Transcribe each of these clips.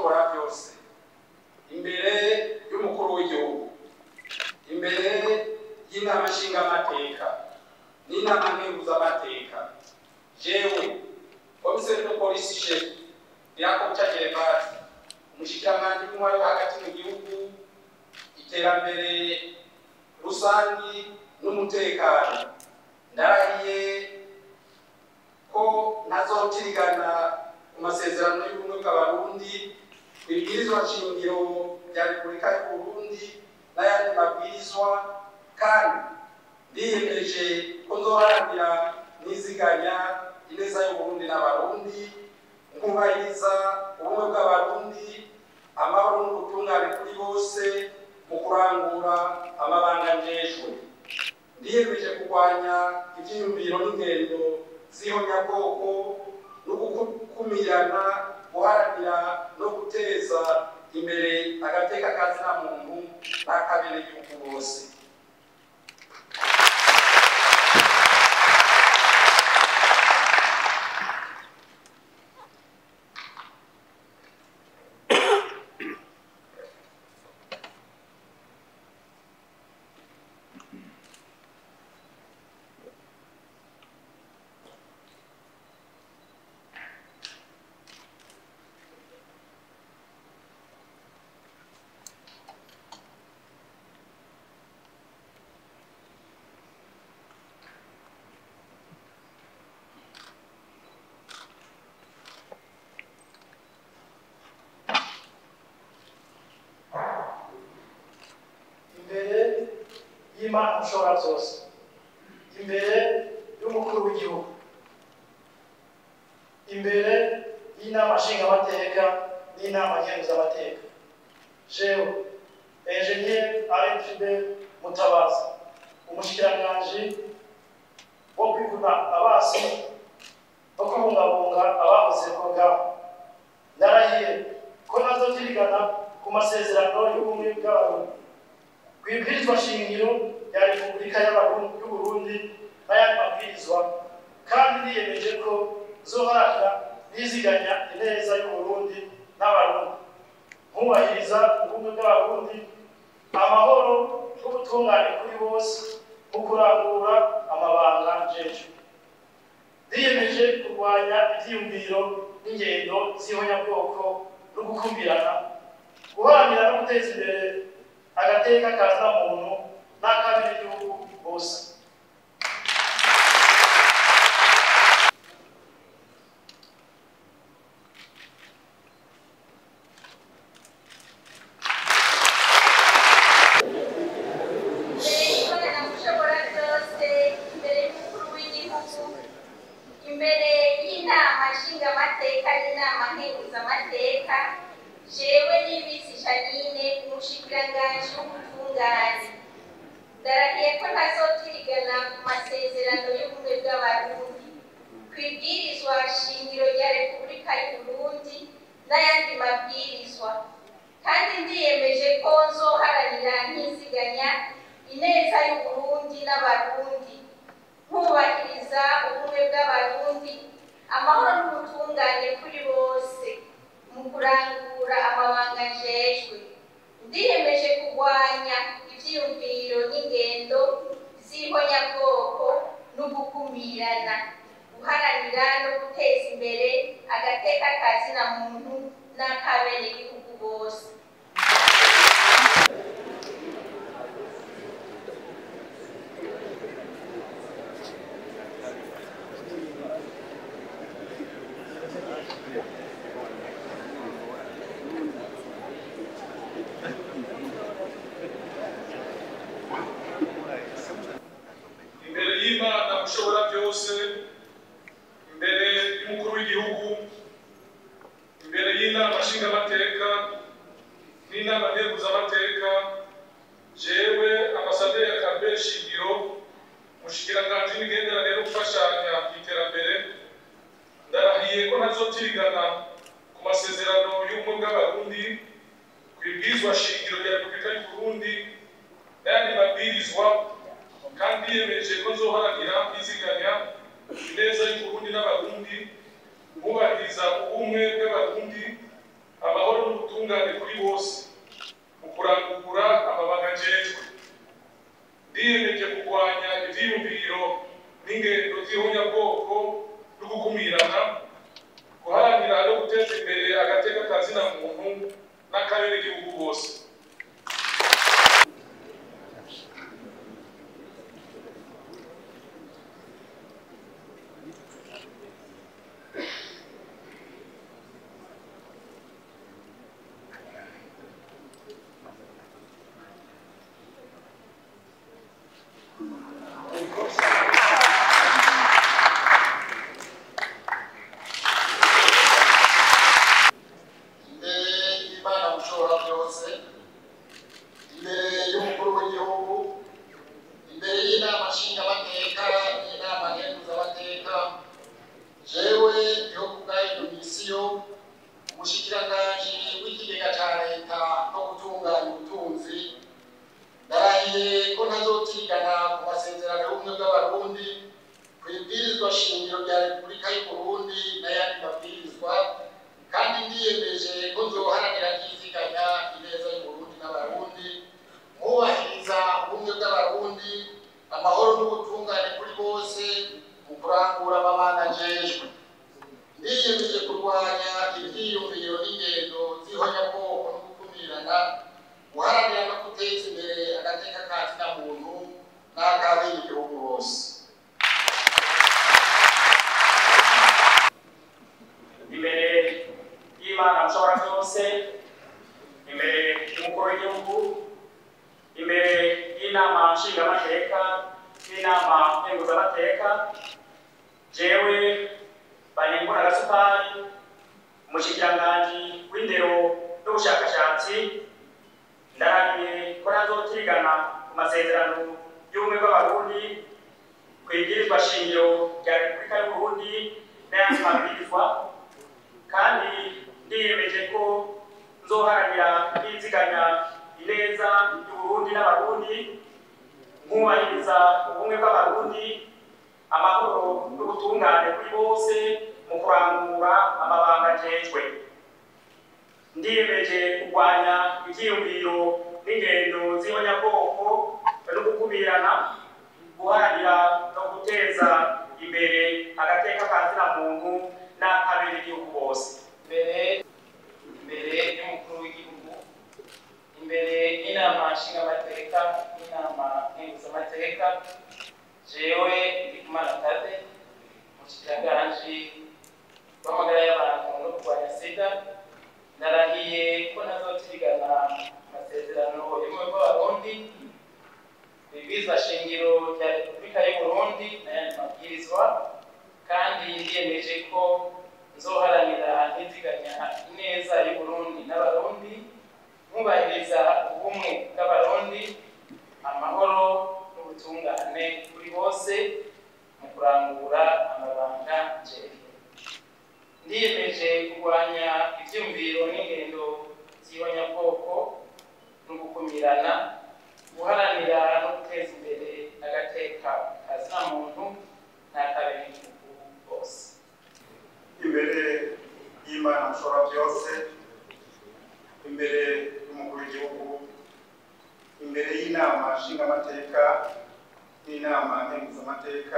mushobora byose imbere y'umukuru w'igihugu imbere y'inama nshingamateka n'inama nkenguzamateka jewe komiseri de polisi shefu yakobo ca gerevasi umushikiranganji w'intwari wo hagati mu gihugu iterambere rusangi n'umutekano ndarahiye ko ntazotirigana ku masezerano y'ubumwe bw'abarundi ibwirizwa shingiro rya repubulika y'uburundi n'ayandi mabwirizwa kandi ndiyemeje ko nzoharanira niziganya ineza y'uburundi n'abarundi nkubahiriza ubumwe bw'abarundi amahoro n'ubutungane kuri bose mu kurangura amabanga njejwe ndiyemeje kurwanya ivyiyumviro n'ingendo z'ihonyabwoko no gukumirana guharanira no guteza imbere agateka kazina muntu n'akabenegihugu bose imbere y'imana ushobora byose imbere y'umukuru w'igihugu imbere y'inama nshingamateka n'inama nkenguzamateka jewe enjeniyeri aretibe mutabazi umushikiranganji wo kwivuna abasi no kubungabunga abahoze ku rugamba ndarahiye ko nazotirigana ku masezerano y'ubumwe bw'abarundi kwibwirizwa shingiro rya repubulika y'Abarundi- y'uburundi n'ayandi mabwirizwa kandi niyemeje ko zoharanira niziganya ineza y'uburundi n'abarundi nkubahiriza ubumwe bw'abarundi amahoro n'ubutungane kuri bose mu kurangura amabanga njejwe ndiyemeje kurwanya ivyiyumviro n'ingendo z'ihonyabwoko no gukumirana guharanira no guteza imbere agateka kazina muntu n'akab'igihugu bose ikorana mushobora byose imbere y'umukuru w'igihugu imbere y'inama nshingamateka n'inama nkenguzamateka jewe n'ibisi janine umushikiranganji w'ubutungane ndarahiye ko ntazotirigana ku masezerano y'ubumwe bw'abarundi ku ibwirizwa shingiro rya repubulika y'uburundi n'ayandi mabwirizwa kandi ndiyemeje ko nzoharanira nkiziganya ineza y'uburundi n'abarundi nkubahiriza ubumwe bw'abarundi amahoro n'ubutungane kuri bose mu kurangura amabanga njejwe ndiyemeje kurwanya ivyiyumviro n'ingendo z'ihonyabwoko n'ugukumirana guharanira no guteza imbere agateka kazina muntu n'akabenegihugu bose imbere y'imana ushobora byose imbere y'umukuru w'igihugu imbere y'inama nshingamateka n'inama nteguzamateka jewe ambasaderi kambere shingiro mushikiranganji n'imigenderanire no gufashanya mu iterambere ndarahiye ko ntazotirigana ku masezerano y'ubumwe bw'abarundi ku ibwirizwa shingiro rya repubulika y'uburundi n'ayandi mabwirizwa kandi yiyemeje ko nzoharanira kwiziganya ineza y'uburundi n'abarundi bubahiriza ubumwe bw'abarundi amahoro n'ubu n'ubutungane kuri bose mu kurangura amabanga njejwe ndiyemeje kurwanya ivyiyumviro n'ingendo z'ihonyabwoko no gukumirana guharanira no guteza imbere agateka ka zina muntu n'akarere k'igihugu bose imbere y'imana mushobora byose imbere y'umukuru w'igihugu imbere y'inama nshingamateka n'inama nkenguzamateka jewe niho kubwayo domisiyo umushikiranganji w'ikigega ca leta no gutunganya ubutunzi ndarahiye ko ntazotigana ku masezerano y'ubumwe bw'abarundi ku ibwirizwa shingiro rya repubulika y'uburundi n'ayandi mabwirizwa kandi ndiyemeje ko nzoharanira ryiziganya ineza y'uburundi n'abarundi mwubahiriza ubumwe bw'abarundi amahoro n'ubutungane kuri bose mu kurangura amabanga njejwe ndiyemeje kurwanya ivyiyumviro n'ingendo z'ihonyabwoko no gukumirana guharanira no guteza imbere agateka ka zina muntu n'akabene igihugu bose imbere y'imana mushobora byose imbere y'umukuru w'igihugu imbere y'inama nshingamateka n'inama nkenguzamateka jewe banyengura agasupari umushikiranganji w'indero n'ubushakashatsi ndarahiye ko nazotigana ku masezerano y'ubumwe bw'abarundi ku ibwirizwa shingiro rya repubulika y'uburundi n'ayandi mabwirizwa kandi ndiyemeje ko nzoharanira kwiziganya ineza y'uburundi n'abarundi nkubahiriza ubumwe bw'abarundi amahoro n'ubutungane kuri bose mu kurangura amabanga njejwe ndiyemeje kurwanya ivyiyumviro n'ingendo z'ihonyabwoko no gukumirana guharanira no guteza imbere agateka ka zina muntu n'akabere igihugu bose imbere imbere y'umukuru w'igihugu imbere y'inama nshingamateka n'inama nkenguzamateka jewe ndikumana tade umushikiranganji w'amagara y'abantu no kurwanya sida ndarahiye ko ntazotigana amasezerano y'ubumwe bw'abarundi ibwirizwa shingiro rya repubulika y'uburundi n'ayandi mabwirizwa kandi ndiyemeje ko nzoharanira ntiziganya ineza y'uburundi n'abarundi nkubahiriza ubumwe bw'abarundi amahoro n'ubutungane kuri bose mu kurangura amabanga njejwe ndiyemeje kurwanya ivyumviro n'ingendo z'ihonyabwoko no gukumirana guharanira no guteza imbere agateka kazina muntu n'akabiri igihugu bose imbere y'imana mushobora byose imbere y'umukuru w'igihugu imbere y'inama nshingamateka n'inama nkenguzamateka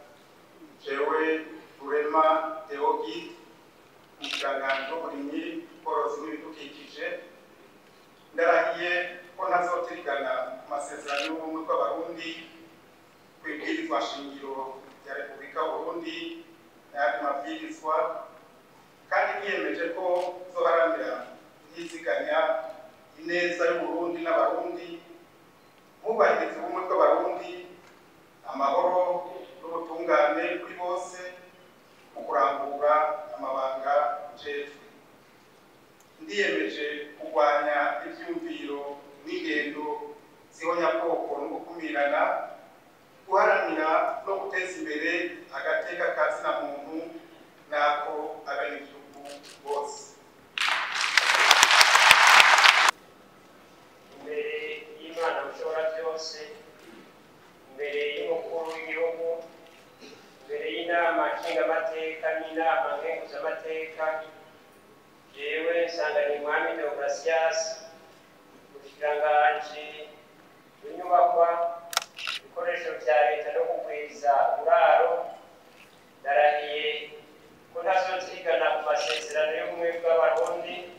jewe rurema deogi umushikiranganji w'uburimyi ubworozi n'ibidukikije ndarahiye ko ntazotirigana ku masezerano y'ubumwe bw'abarundi ku ibwirizwa shingiro rya repubulika y'uburundi n'ayandi mabwirizwa kandi niyemeje ko nzoharanira yiziganya ineza y'uburundi n'abarundi mubahiriza ubumwe bw'abarundi amahoro n'ubutungane kuri bose mu kurangura amabanga njejwe ndiyemeje kurwanya ivyumviro n'ingendo zihonyabwoko no gukumirana guharanira no guteza imbere agateka ka zina muntu n'ako abenegihugu bose imbere y'imana mushobora byose imbere y'umukuru w'igihugu imbere y'inama nshingamateka n'inama nkenguzamateka jewe nsanzwe Sanganimwami Deogratias umushikiranganji w'inyubakwa ibikoresho vya leta no kugwiza uraro ndarahiye ko ntazozigana ku masezerano y'ubumwe bw'abarundi